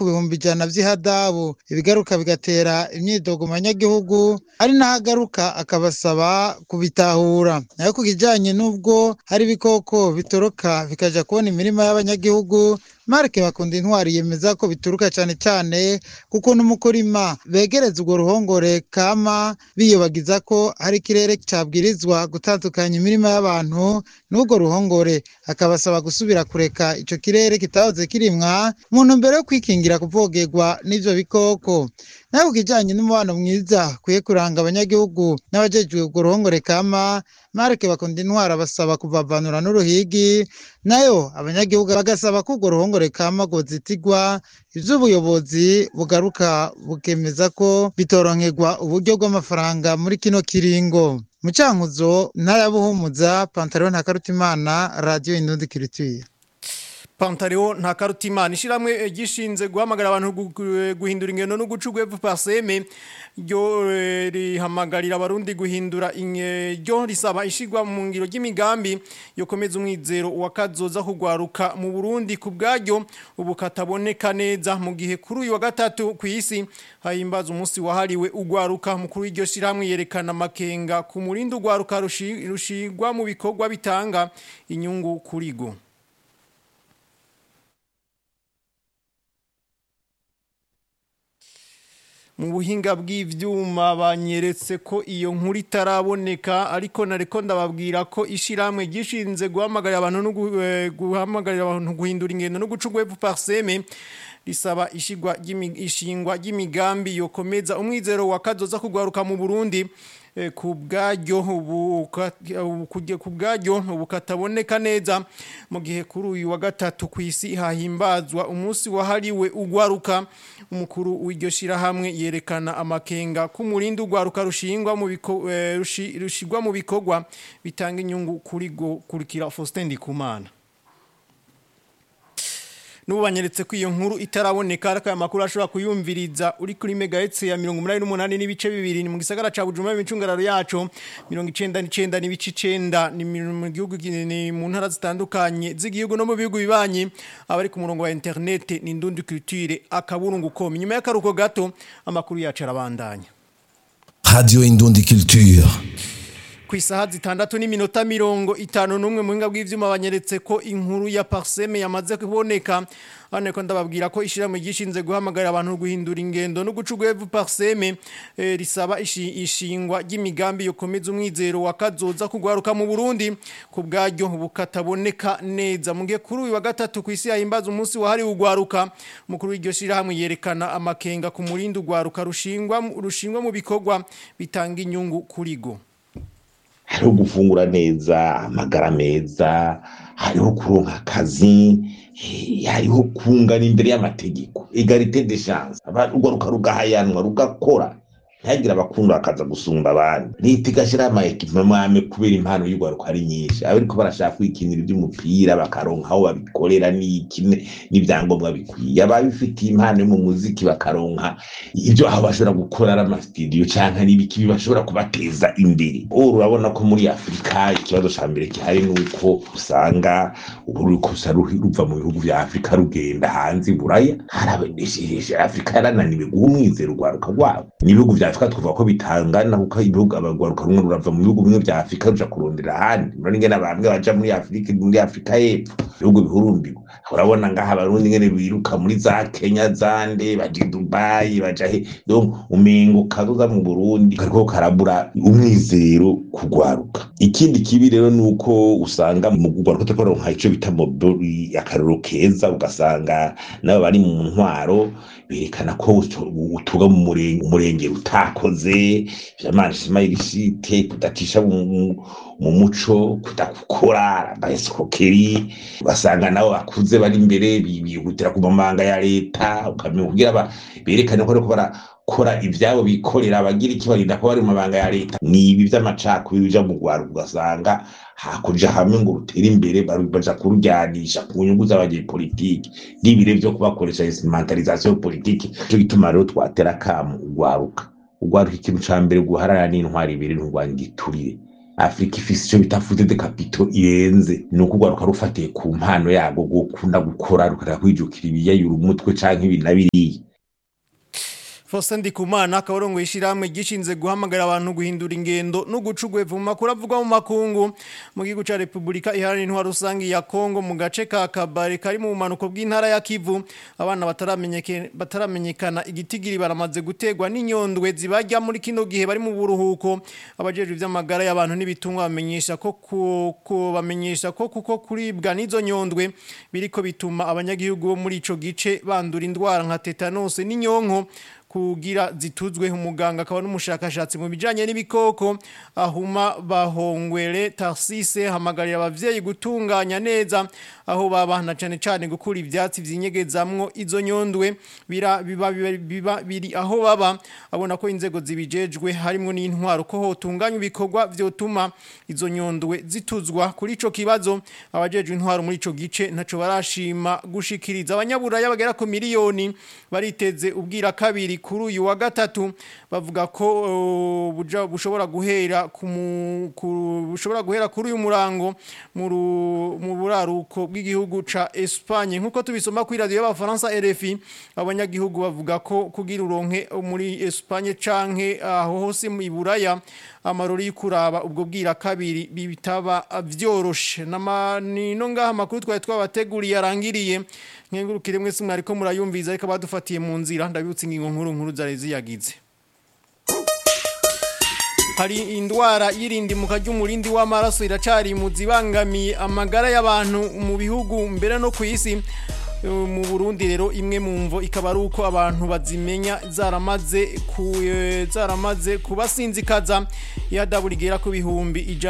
ku bihumbi ijana vy'ihadabu ibigaruka bigatera imyidogo mu banyagihugu ari naho agaruka akabasaba kubitahura nayo ku kijanye n'ubwo hari ibikoko bitoroka bikaja kubona imirima y'abanyagihugu marike bakunda intwari yemeza ko bituruka cyane cyane kuko n'umukurima begereza urwo ruhongore kama biyobagiza ko hari ikirere cabwirizwa gutandukanya imirima y'abantu n'urwo ruhongore akabasaba gusubira kureka ico kirere kitahoze kirimwa mu ntumbero yo kwikingira kuvogerwa n'ivyo bikoko nayo ku kijanye n'umubano mwiza kwiye kuranga abanyagihugu n'abajejwe urwo ruhongore kama marike bakunda intwara basaba kuvavanura n'uruhigi nayo abanyagihugu bagasaba ko urwo ruhongore kama rwozitigwa ivy'ubuyobozi bugaruka bukemeza ko bitoronkerwa uburyo bw'amafaranga muri kino kiringo mu cankuzo ntara ya buhumuza pantaro ntakarutimana radiyo indundi kiritire Pantaleo nta karutimana ishiramwe gishinze guhamagara abantu gu- guhindura ingendo no guca ugwevu paseme ryo eh, rihamagarira abarundi guhindura inge- ryo risaba ishigwa mu ngiro ry'imigambi yokomeza umwizero wa kazoza kugwaruka mu Burundi ku bwaryo ubu kataboneka neza mu gihe kuri uyu wa gatatu ku isi hahimbaza umunsi wahariwe ugwaruka mukuru w'iryo shiramwe yerekana makenga ku murindi ugwaruka rushi- rushigwa mu bikorwa bitanga inyungu kurigo mu buhinga bw'ivyuma banyeretse ko iyo nkuru itaraboneka ariko nareko ndababwira ko ishiramwe gishinze guhamagarira abantu no gu- eh, guhamagarira abantu guhindura ingendo no guca ugwevu parseme risaba ishigwa ry'imi- ishingwa ry'imigambi yokomeza umwizero wa kazoza kugwaruka mu Burundi eh, ku bwaryo ubu ka- ubu kujya ku bwaryo ubu kataboneka neza mu gihe kuri uyu wa gatatu ku isi hahimbazwa umunsi wahariwe ugwaruka umukuru w'iryo shirahamwe yerekana amakenga ku murindi ugwaruka rushingwa mu biko eh, rushi- rushigwa mu bikorwa bitanga inyungu kuri go kurikira Faustin Ndikumana Nubu banyeretse ko iyo nkuru itaraboneka ariko aya makuru ashobora kuyumviriza uri kuri megahertz ya 188 n'ibice bibiri ni mu gisagara ca Bujumbura imicungararo yacu 99 n'ibice 9 ni mu gihugu gi- ni mu ntara zitandukanye z'igihugu no mu bihugu bibanyi abari ku murongo wa internet ni ndundi culture akaburungu com nyuma y'akaruko gato amakuru yacu arabandanya Radio Indundi Culture. ku isaha zitandatu n'iminota mirongo itanu n'umwe mu buhinga bw'ivyuma banyeretse ko inkuru ya parseme yamaze kuboneka hano ko ndababwira ko ishyirahamwe gishinze guhamagarira abantu guhindura ingendo no guca ugwevu parseme eh, risaba ishi- ishingwa ry'imigambi yokomeza umwizero wa kazoza kugwaruka mu Burundi ku bwaryo bukataboneka neza mu gihe kuri uyu wa gatatu ku isi yahimbaza umunsi wahariwe ugwaruka umukuru w'iryo shyirahamwe yerekana amakenga ku murindi ugwaruka rushingwa rushingwa mu bikorwa bitanga inyungu kuri go hariho gufungura neza amagara meza hariho kuronka akazi eh, hariho kungana imbere y'amategeko egalite de chance Aba- urwaruka rugahayanwa rugakora ntihagire abakunda bakaza gusumba abandi leta igashyiraho ama ekipemame kubera impano y'urwaruka ari nyinshi abariko barashaka kwikinira iby'umupira bakaronka aho babikorera n'iki ne- n'ibyangombwa bikwiye ababifitiye impano yo mu muziki bakaronka ibyo aho bashobora gukora ari amasitidiyo canke n'ibiki bashobora kubateza imbere ubu urabona ko muri afurika ikibazo ca mbere gihari ni uko usanga ubu ruriko rusa ruhi- ruva mu bihugu vya afurika rugenda hanze i buraya harabenesheje afurika yarananiwe guha umwizero urwaruka rwabo n'ibihugu vya afurika twavuga ko bitangana kuko ibihugu abagwaruka rumwe rurava mu bihugu bimwe vya afurika ruja kurondera ahandi urabona ingene bamwe baja muri afurika muri afurika y'epfo ibihugu bihurumbirwa urabona ngaha abarundi ingene biruka muri za kenya zande baja i dubayi baja he donc umengo kazoza mu burundi kariko karabura umwizero kugwaruka ikindi kibi rero ni uko usanga mu kugwaruka turiko turonka ico bita mobili akarero keza ugasanga nabo bari mu ntwaro berekana ko utu- utuga mu murenge umurenge utakoze vyamashima irishite kudatisha mu- mu- mu muco kudakukora abaescroquerie ugasanga nabo bakuze bari imbere bi- bihutira ku mamanga ya leta ukamenya kugira ba- berekane ko bariko barakora ivyabo bikorera abagira iki barinda ko bari mu mabanga ya leta ni ibi vy'amacakubiri bija mu rwaruka ugasanga hakuja hamwe ngo rutere imbere baru- baja kurujyanisha ku nyungu z'abanyepolitiki n'ibire vyo kubakoresha instrumentalisation politique cyo gituma rero twatera kamu urwaruka urwaruka ikintu ca mbere guharara n'intwari ibiri nturwanya igiturire afurika ifise ico bita fute de kapito irenze ni uko urwaruka rufatiye ku mpano yarwo gukunda gukora rukareka kwijukira ibiyayura umutwe canke ibi na biriya Faustin Ndikumana akabarongo yishiramwe gishinze guhamagara abantu guhindura ingendo no gucugweva mu makuru avugwa mu makungu mu gihugu ca Republika iharanira intwaro rusangi ya Kongo mu gace ka Kabare kari mu manuko bw'intara ya Kivu abana bataramenyekana bataramenyekana igitigiri baramaze gutegwa n'inyondwe zibajya muri kino gihe bari mu buruhuko abajejwe ivy'amagara y'abantu n'ibitungwa bamenyesha ko ko bamenyesha ko kuko kuribwa n'izo nyondwe biriko bituma abanyagihugu bo muri ico gice bandura indwara nka tetanus n'inyonko kugira zituzwe umuganga akaba n'umushakashatsi mu bijanye n'ibikoko ahuma bahongwere Tarsise hamagarira abavyeyi gutunganya neza aho babana cyane cyane gukura ivyatsi vyinyegezamwo izo nyondwe bira biba, biba, biba biri aho baba abona ko inzego zibijejwe harimo n'intwaro ko hotunganya ibikorwa vyotuma izo nyondwe zituzwa kuri ico kibazo abajejwe intwaro muri ico gice ntaco barashima gushikiriza abanyaburaya bagera ku miliyoni bariteze ubwira kabiri kuri uyu wa gatatu bavuga ko uh, buja bushobora guhera ku bushobora guhera kuri uyu murango mu buraruko bw'igihugu ca Espagne nkuko tubisoma kuri radio y'abafaransa RFI abanyagihugu bavuga ko kugira uronke muri Espagne canke aho hose mu Buraya amarori kuraba ubwo bwira kabiri bitaba vyoroshe namanino ngaha makuru twari twabateguriye arangiriye nkengurukire mwese mwariko murayumviza ariko badufatiye mu nzira ndabibutse ingingo nkuru nkuru zari ziyagize hari indwara y'irindimuka ry'umurindi w'amaraso iracari mu zibangamiye amagara y'abantu mu bihugu mbere no ku isi mu Burundi rero imwe mu mvo ikaba ari uko abantu bazimenya zaramaze ku zaramaze kubasinzikaza yadaburigera ku bihumbi ijana